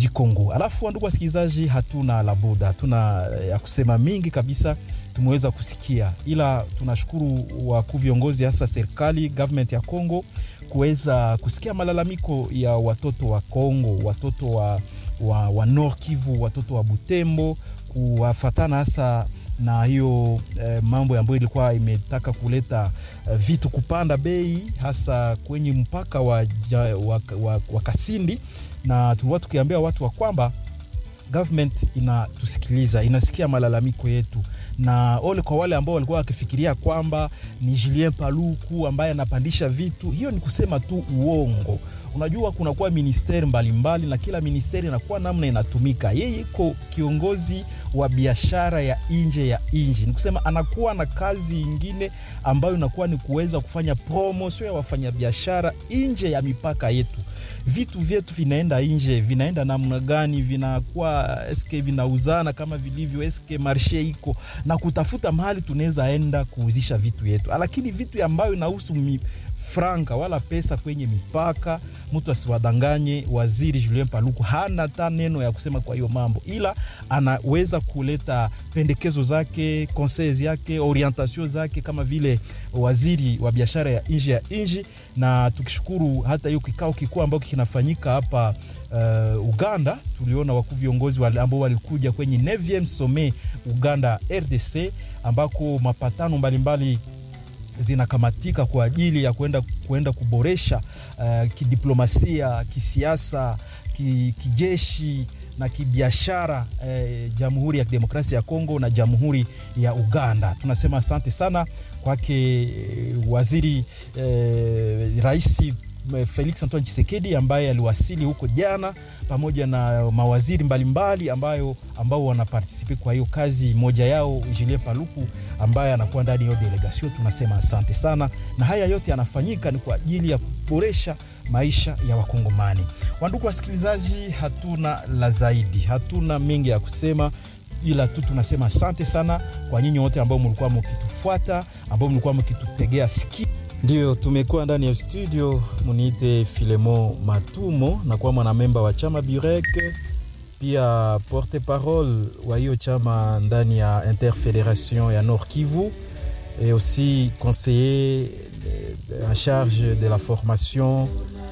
du Congo. Alafu ndugu wasikilizaji, hatuna la buda, hatuna ya kusema mingi kabisa tumeweza kusikia, ila tunashukuru wakuu viongozi, hasa serikali government ya Congo kuweza kusikia malalamiko ya watoto wa Congo, watoto wa, wa, wa Nord Kivu, watoto wa Butembo, kuwafatana hasa na hiyo eh, mambo ambayo ilikuwa imetaka kuleta eh, vitu kupanda bei hasa kwenye mpaka wa, ja, wa, wa, wa Kasindi, na tulikuwa tukiambia watu wa kwamba government inatusikiliza, inasikia malalamiko yetu na ole kwa wale ambao walikuwa wakifikiria kwamba ni Julien Paluku ambaye anapandisha vitu, hiyo ni kusema tu uongo. Unajua, kunakuwa ministeri mbalimbali na kila ministeri inakuwa namna inatumika. Yeye iko kiongozi wa biashara ya nje ya nchi, ni kusema anakuwa na kazi ingine ambayo inakuwa ni kuweza kufanya promotion ya wafanyabiashara nje ya mipaka yetu vitu vyetu vinaenda nje, vinaenda namna gani? Vinakuwa eske vinauzana kama vilivyo, eske marshe iko na kutafuta mahali tunaweza enda kuuzisha vitu yetu, lakini vitu ambayo inahusu franka wala pesa kwenye mipaka, mtu asiwadanganye. Waziri Julien Paluku hana hata neno ya kusema kwa hiyo mambo, ila anaweza kuleta pendekezo zake, conseils yake, orientation zake kama vile waziri wa biashara ya nje ya nchi. Na tukishukuru hata hiyo kikao kikuu ambacho kinafanyika hapa uh, Uganda, tuliona wakuu viongozi ambao walikuja kwenye 9e sommet Uganda RDC ambako mapatano mbalimbali zinakamatika kwa ajili ya kwenda kwenda kuboresha uh, kidiplomasia, kisiasa, ki, kijeshi na kibiashara eh, Jamhuri ya Kidemokrasia ya Kongo na Jamhuri ya Uganda. Tunasema asante sana kwake eh, waziri eh, Rais Felix Antoine Tshisekedi ambaye aliwasili huko jana pamoja na mawaziri mbalimbali ambayo ambao wanapartisipe kwa hiyo kazi, moja yao Julien Paluku ambaye anakuwa ndani ya delegation. Tunasema asante sana, na haya yote yanafanyika ni kwa ajili ya kuboresha maisha ya Wakongomani. Wandugu wasikilizaji, hatuna la zaidi, hatuna mengi ya kusema ila tu tunasema asante sana kwa nyinyi wote ambao mlikuwa mkitufuata, ambao mlikuwa mkitutegea sikio. Ndio tumekuwa ndani ya studio, muniite Filemo Matumo na kuwa mwanamemba wa chama Burek, pia porte parole wa hiyo chama ndani ya Interfederation ya Nord Kivu et aussi conseiller en charge de la formation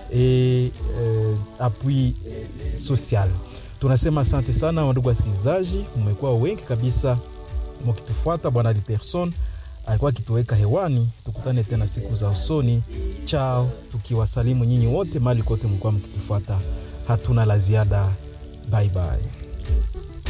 et euh, appui social. Tunasema asante sana wandugu wasikilizaji, mmekuwa wengi kabisa mkitufuata. Bwana Literson alikuwa akituweka hewani. Tukutane tena siku za usoni. Chao, tukiwasalimu nyinyi wote mali kote mlikuwa mkitufuata. Hatuna la ziada. Bye bye.